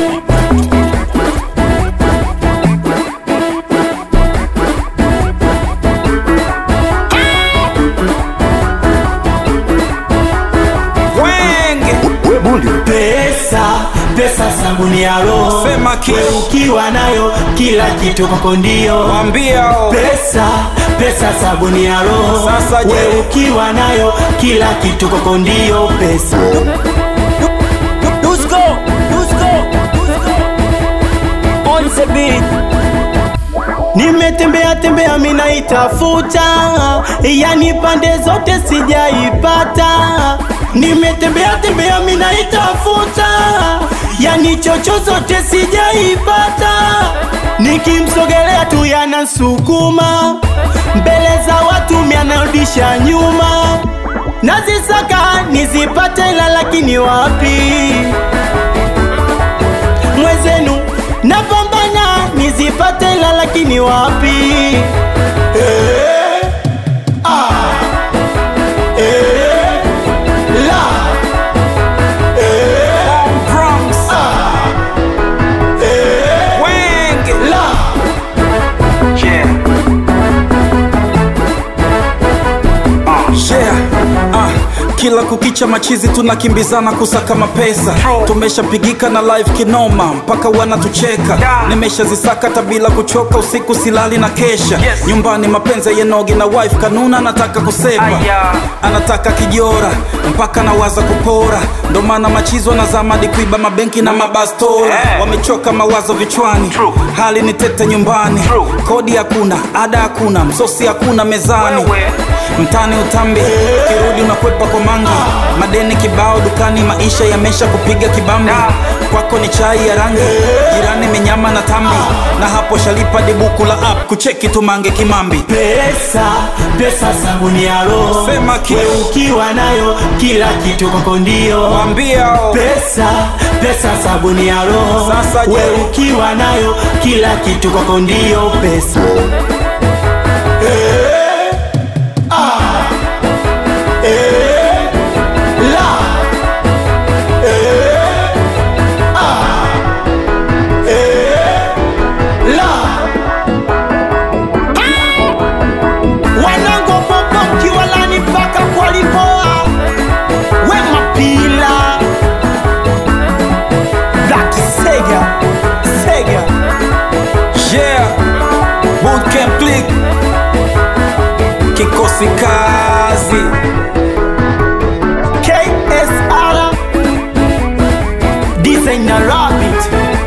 Wenge Pesa, pesa sabuni ya roho. Sema kitu. Wewe ukiwa nayo kila kitu kwako ndio. wambia o Pesa, pesa sabuni ya roho. Sasa je? Wewe ukiwa nayo kila kitu kwako ndio pesa. Dusko, Dusko, on the beat. Nimetembea tembea mina itafuta, yani pande zote sijaipata. Nimetembea tembea mina itafuta, yani chocho zote sijaipata. Nikimsogelea tu yanasukuma, mbele za watu mianarudisha nyuma. Nazisaka nizipate, ila lakini wapi mwezenu napambana nizipate ila lakini wapi Eh, ah, eh, la, eh, Bronx eh, Wenge la. Yeah. Ah, kila kukicha machizi tunakimbizana kusaka mapesa tumeshapigika na live kinoma mpaka wanatucheka nimeshazisaka hata bila kuchoka usiku silali na kesha nyumbani mapenzi yenogi na wife kanuna anataka kusepa anataka kijora mpaka nawaza kupora ndo maana machizo na zamadi kuiba mabenki na mabastora wamechoka mawazo vichwani hali ni tete nyumbani kodi hakuna ada hakuna msosi hakuna mezani mtani utambi kirudi unakwepa kwa mangi madeni kibao dukani maisha yamesha kupiga kibambi kwako ni chai ya rangi jirani menyama na tambi na hapo shalipa dibuku la app kucheki tumange kimambi Pesa, pesa sabuni ya roho. Sema kitu. Wewe ukiwa nayo kila kitu kwako ndio. wambia o Pesa, pesa sabuni ya roho. Sasa je? Wewe ukiwa nayo kila kitu kwako ndio pesa. Eh, ah, eh, la, eh, ah, eh, la. Wanangu popoki walani mpaka kwalipoa wema pila Black Sega Sega yeah bootcamp click kikosi kazi KSR Designer Rabbit